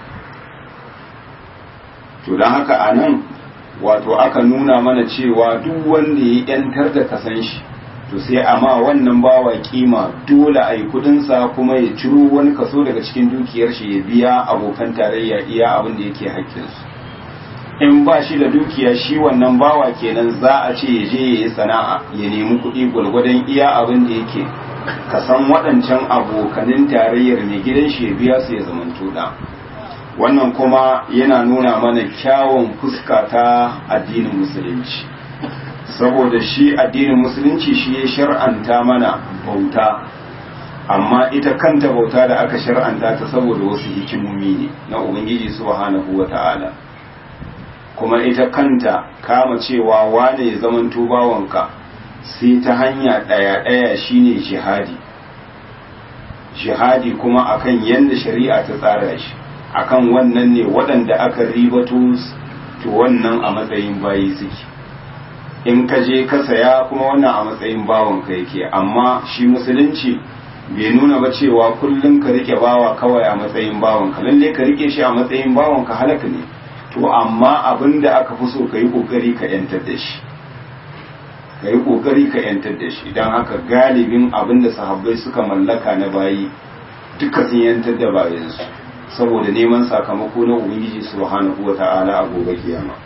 to don haka a nan wato aka nuna mana cewa duk wanda ya yantar da kasan shi to sai amma wannan bawa kima dole a yi kudinsa kuma ya ciro wani kaso daga cikin dukiyar shi ya biya abokan tarayya iya abin da yake haƙƙinsu in ba shi da dukiya shi wannan bawa kenan za a ce ya je ya yi sana'a ya nemi kuɗi gwalgwadon iya abin da yake ka san waɗancan abokanin tarayyar mai gidan shi ya biya su ya zamanto da wannan kuma yana nuna mana kyawun fuska ta addinin musulunci saboda shi addinin musulunci shi ya shar'anta mana bauta amma ita kanta bauta da aka shar'anta ta saboda wasu hikimomi ne na ubangiji subhanahu wata'ala kuma ita kanta kama cewa wane ya zamanto bawanka sai ta hanya ɗaya-ɗaya shine jihadi jihadi kuma akan yadda shari'a ta tsara shi akan wannan ne waɗanda aka ribato to wannan a matsayin bayi suke in ka je ka saya kuma wannan a matsayin bawanka yake amma shi musulunci bai nuna ba cewa kullum ka rike bawa kawai a matsayin bawanka lalle ka rike shi a matsayin bawanka halaka ne to amma abin da aka fi so ka yi kokari ka yantar da shi ka yi kokari ka yantar da shi don haka galibin abin da sahabbai suka mallaka na bayi duka sun yantar da bayansu saboda neman sakamako na ubangiji subhanahu wa ta'ala a gobe kiyama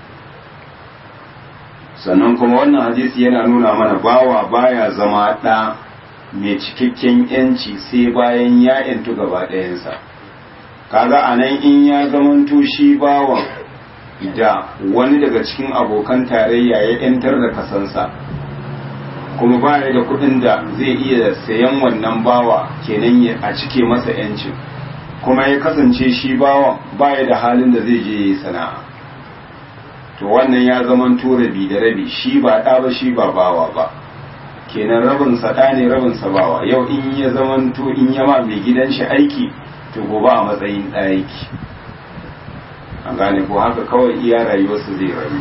sannan kuma wannan hadisi yana nuna mana bawa baya zama ɗa mai cikakken yanci sai bayan ya yantu gaba ɗayansa kaga a nan in ya zamanto shi bawan da wani daga cikin abokan tarayya ya yantar da kasansa kuma baya da kuɗin da zai iya sayan wannan bawa kenan a cike masa yancin kuma ya kasance shi bawan baya da halin da zai je yi sana'a to wannan ya zaman rabi da rabi shi ba ɗa ba shi ba bawa ba kenan rabin sa ɗa ne rabin sa bawa yau in ya zaman to in ya ma mai gidan shi aiki to gobe a matsayin ɗa yake an gane ko haka kawai iya rayuwarsa zai rayu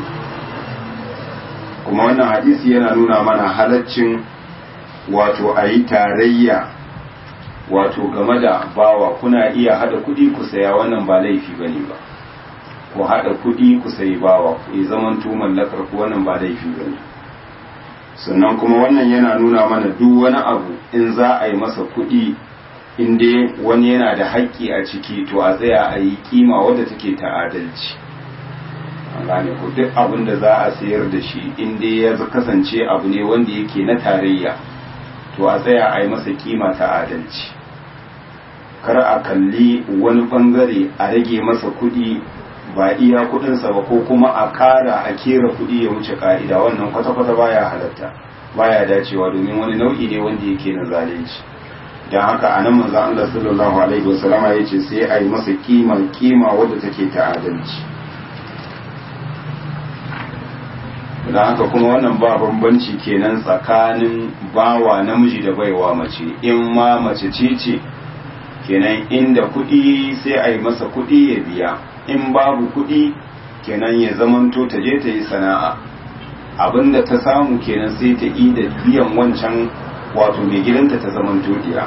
kuma wannan hadisi yana nuna mana halaccin wato a yi tarayya wato game da bawa kuna iya hada kuɗi ku saya wannan ba laifi bane ba ku hada kuɗi ku sayi bawa ya zaman tu mallakar ku wannan ba laifi bane sannan kuma wannan yana nuna mana duk wani abu in za a yi masa kuɗi in dai wani yana da haƙƙi a ciki to a tsaya a yi kima wadda take ta adalci an gane ko duk abin da za a sayar da shi in dai ya kasance abu ne wanda yake na tarayya to a tsaya a yi masa kima ta adalci kar a kalli wani bangare a rage masa kuɗi ba iya kuɗinsa ba ko kuma a ƙara a kera kuɗi ya wuce ka'ida wannan kwata-kwata baya halatta baya dacewa domin wani nau'i ne wanda yake na zalunci don haka a nan manzan Allah sallallahu alaihi wasallama ya ce sai a yi masa kima kima wadda take ta adalci don haka kuma wannan ba bambanci kenan tsakanin bawa namiji da baiwa mace in ma mace ce ce kenan inda kuɗi sai a yi masa kuɗi ya biya in babu kuɗi kenan ya zamanto ta je ta yi sana'a abinda ta samu kenan sai ta yi da biyan wancan wato mai gidanta ta zamanto diya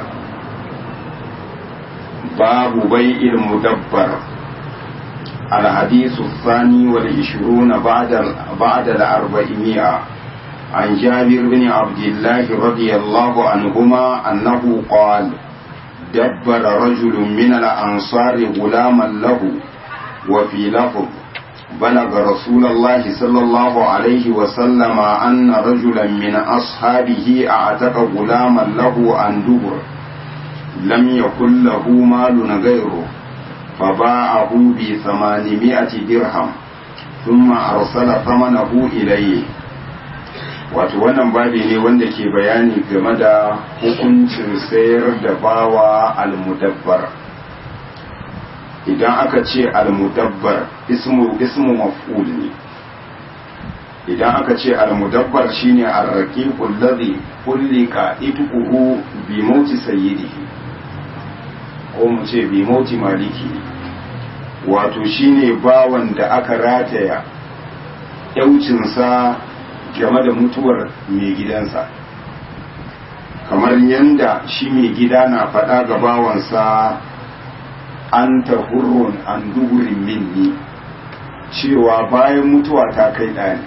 babu bai ilmu dabbar الحديث الثاني والعشرون بعد بعد الأربعمائة عن جابر بن عبد الله رضي الله عنهما أنه قال دبر رجل من الأنصار غلاما له وفي لفظ بلغ رسول الله صلى الله عليه وسلم أن رجلا من أصحابه أعتق غلاما له عن دبر لم يكن له مال غيره فباعه بثمانمائة درهم ثم أرسل ثمنه إليه wato wannan babi ne wanda ke bayani game da hukuncin sayar da bawa almudabbar idan aka ce almudabbar ismu ismu maf'ul ne idan aka ce almudabbar shine arraqiqul ladhi kullika itquhu bi mauti sayyidihi ko mu ce bi mauti maliki wato shine bawan da aka rataya yaucinsa game da mutuwar mai gidansa kamar yadda shi mai gida na faɗa ga bawansa an ta hurrun an dugurin minni cewa bayan mutuwa ta kai ɗani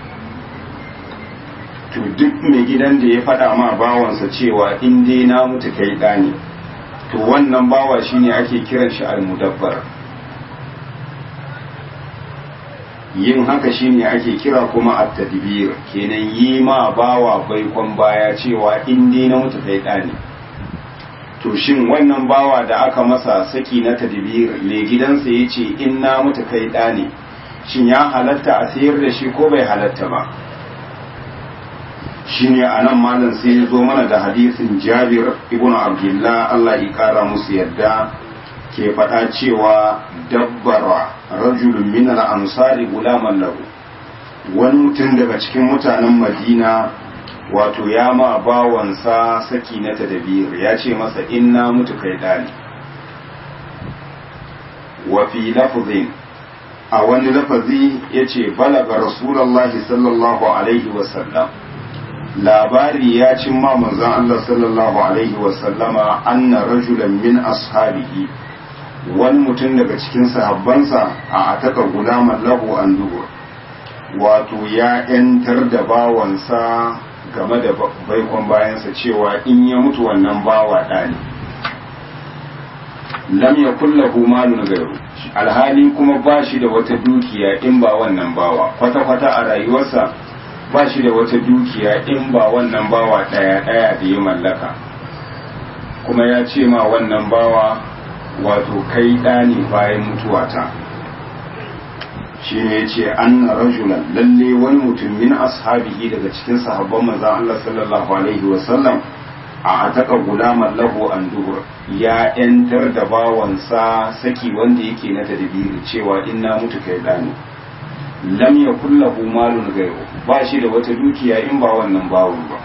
to duk mai gidan da ya faɗa ma bawansa cewa in dai na mutu kai ɗani to wannan bawa shine ake kiran shi almudabbar yin haka shine ake kira kuma at-tadbir kenan yi ma bawa baikon baya cewa in dai na mutu kai ɗani to shin wannan bawa da aka masa saki na tadbir mai gidansa ya ce in na mutu kai ɗani shin ya halatta a sayar da shi ko bai halatta ba shine a nan malam sai ya zo mana da hadisin jabir ibn abdullah Allah ya kara musu yadda ke faɗa cewa dabbara rajulun min al-ansari gulaman lahu wani mutum daga cikin mutanen madina wato ya ma bawansa saki na tadabir ya ce masa inna mutu kai dani wa fi lafzin a wani lafazi ya ce balaga rasulallah sallallahu alaihi wasallam labari ya cin ma manzon Allah sallallahu alaihi wasallama anna rajulan min ashabihi wani mutum daga cikin sahabbansa a ataka gulaman lahu an dubur wato ya ‘yantar da bawansa game da baikon bayansa cewa in ya mutu wannan bawa ɗani lam ya kullahu malun gairu alhali kuma ba shi da wata dukiya in ba wannan bawa kwata-kwata a rayuwarsa ba shi da wata dukiya in ba wannan bawa ɗaya-ɗaya da ya mallaka kuma ya ce ma wannan bawa wato kai ɗani bayan mutuwata shi ne ce an rajulan lalle wani mutum min ashabihi daga cikin sahabban manzan Allah sallallahu alaihi wasallam a ataka gulaman lahu an dubur ya yantar da bawansa saki wanda yake na tadbiri cewa in na mutu kai ɗani lam yakul lahu malun ghayru ba shi da wata dukiya in ba wannan bawon ba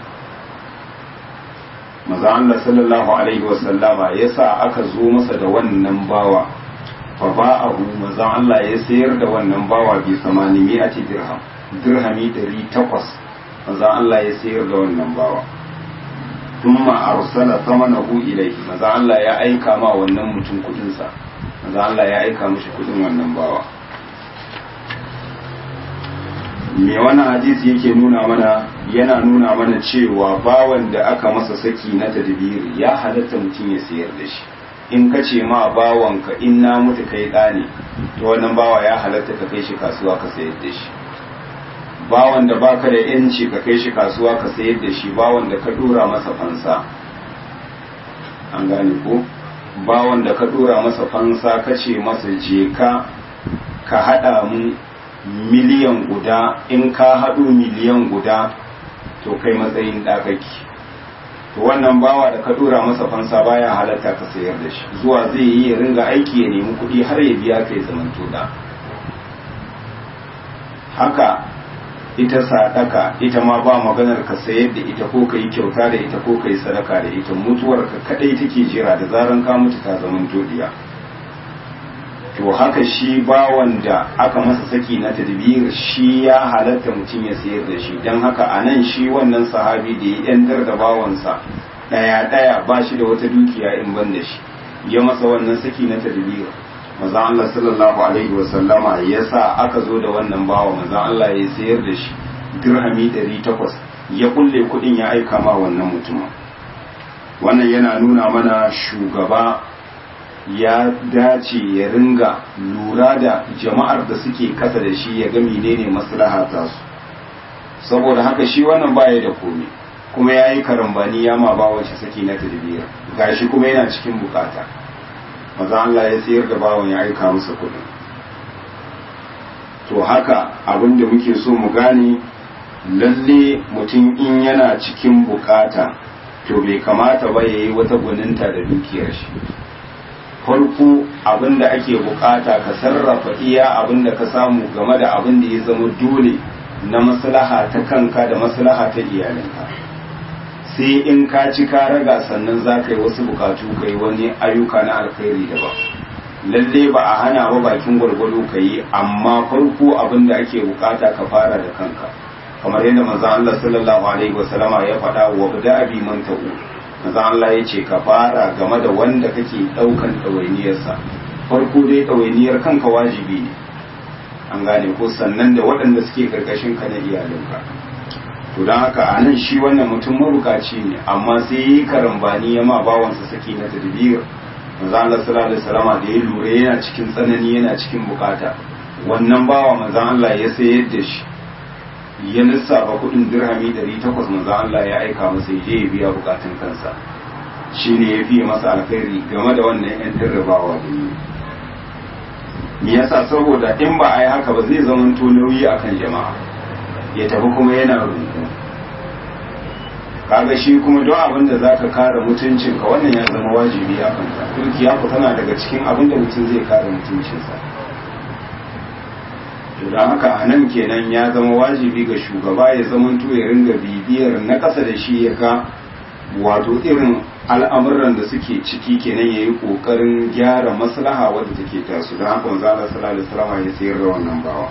maza Allah sallallahu alaihi wasallama yasa aka zo masa da wannan bawa fa ba'ahu maza Allah ya sayar da wannan bawa bi 800 dirham dirhami 800 maza Allah ya sayar da wannan bawa thumma arsala thamanahu ilayhi maza Allah ya aika ma wannan mutum kudin sa maza Allah ya aika mishi kudin wannan bawa me wannan hadisi yake nuna mana yana nuna mana cewa bawan da aka masa saki na tadbiri ya halatta mutum ya sayar da shi in ka ce ma bawanka in na mutu kai ɗani to wannan bawa ya halatta ka kai shi kasuwa ka sayar da shi bawan da baka da yanci ka kai shi kasuwa ka sayar da shi bawan da ka dora masa fansa an gane ko bawan da ka dora masa fansa ka ce masa je ka ka haɗa mu miliyan guda in ka haɗu miliyan guda to kai matsayin ɗakaki to wannan bawa da ka dora masa fansa baya halatta ka sayar da shi zuwa zai yi ya ringa aiki ya nemi kuɗi har ya biya kai zaman da haka ita sadaka ita ma ba maganar ka sayar da ita ko ka yi kyauta da ita ko ka yi sadaka da ita mutuwar ka kadai take jira da zaran ka mutu ta zaman todiya to haka shi bawan da aka masa saki na tadbir shi ya halatta mutum ya sayar da shi don haka a nan shi wannan sahabi da ya yantar da bawansa daya daya ba shi da wata dukiya in ban da shi ya masa wannan saki na tadbir maza Allah sallallahu alaihi wa sallama ya sa aka zo da wannan bawa maza Allah ya sayar da shi dirhami 800 ya kulle kudin ya aika ma wannan mutumin wannan yana nuna mana shugaba ya dace ya ringa lura da jama'ar da suke kasa da shi ya ga menene maslaha ta su saboda haka shi wannan baya da komai kuma ya yi karambani ya ma ba wace saki na tadbir gashi kuma yana cikin bukata maza Allah ya sayar da bawon ya aika masa kuɗin to haka abin da muke so mu gane lalle mutum in yana cikin bukata to bai kamata ba ya yi wata gwaninta da dukiyar shi farko abin da ake bukata ka sarrafa iya abin da ka samu game da abin da ya zama dole na maslaha ta kanka da maslaha ta iyalinka sai in ka ci ka raga sannan za ka yi wasu bukatu ka yi wani ayyuka na alkhairi daban lalle ba a hana ba bakin gwargwado ka yi amma farko abin da ake bukata ka fara da kanka kamar yadda manzo Allah sallallahu alaihi wasallama ya faɗa wa bada abi man ta'u manzo Allah ya ce ka fara game da wanda kake daukan ɗawainiyarsa farko dai ɗawainiyar kanka wajibi ne an gane ko sannan da waɗanda suke karkashin ka na iyalinka to don haka a nan shi wannan mutum mabukaci ne amma sai yi karambani ya ma bawansa saki na tadbir manzo Allah sallallahu alaihi wasallama da ya lura yana cikin tsanani yana cikin bukata wannan bawa manzan Allah ya sayar da shi ya lissafa kudin dirhami 800 manzan Allah ya aika masa ya je ya biya bukatun kansa shi ne ya fiye masa alkhairi game da wannan yan dirribawa da yi me yasa saboda in ba a yi haka ba zai zama to nauyi akan jama'a ya tafi kuma yana rubu kaga shi kuma don abin da zaka kare mutuncin ka wannan ya zama wajibi a kanka dukiya ku tana daga cikin abin da mutum zai kare mutuncinsa to don haka a nan kenan ya zama wajibi ga shugaba ya zama to ya ringa bibiyar na ƙasa da shi ya ga wato irin al'amuran da suke ciki kenan ya yi ƙoƙarin gyara maslaha wadda take tasu don haka wanzu Allah sallallahu alaihi wasallam ya sayar da wannan bawa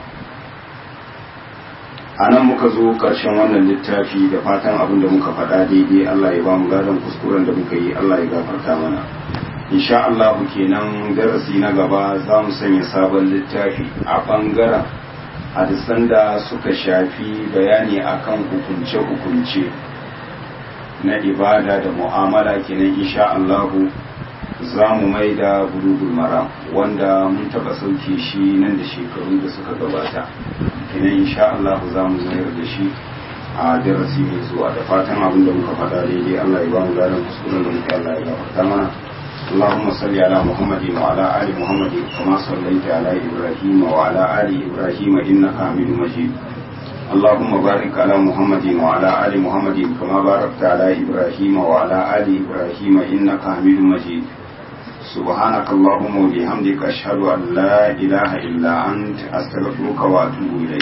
a nan muka zo ƙarshen wannan littafi da fatan abin da muka faɗa daidai Allah ya ba mu gadon kuskuren da muka yi Allah ya gafarta mana insha Allah kenan darasi na gaba za mu sanya sabon littafi a ɓangaren hadisan da suka shafi bayani akan hukunce-hukunce na ibada da mu'amala kenan insha Allahu za mu mai da bulugul mara wanda mun taba sauke shi nan da shekaru da suka gabata kenan insha Allahu za mu mayar da shi a darasi mai zuwa da fatan abin da muka faɗa daidai Allah ya ba mu garin kuskuren da muka Allah ya gafarta mana اللهم صل على محمد وعلى آل محمد كما صليت على إبراهيم وعلى آل إبراهيم إنك حميد مجيد اللهم بارك على محمد وعلى آل محمد كما باركت على إبراهيم وعلى آل إبراهيم إنك حميد مجيد سبحانك اللهم وبحمدك أشهد أن لا إله إلا أنت أستغفرك وأتوب إليك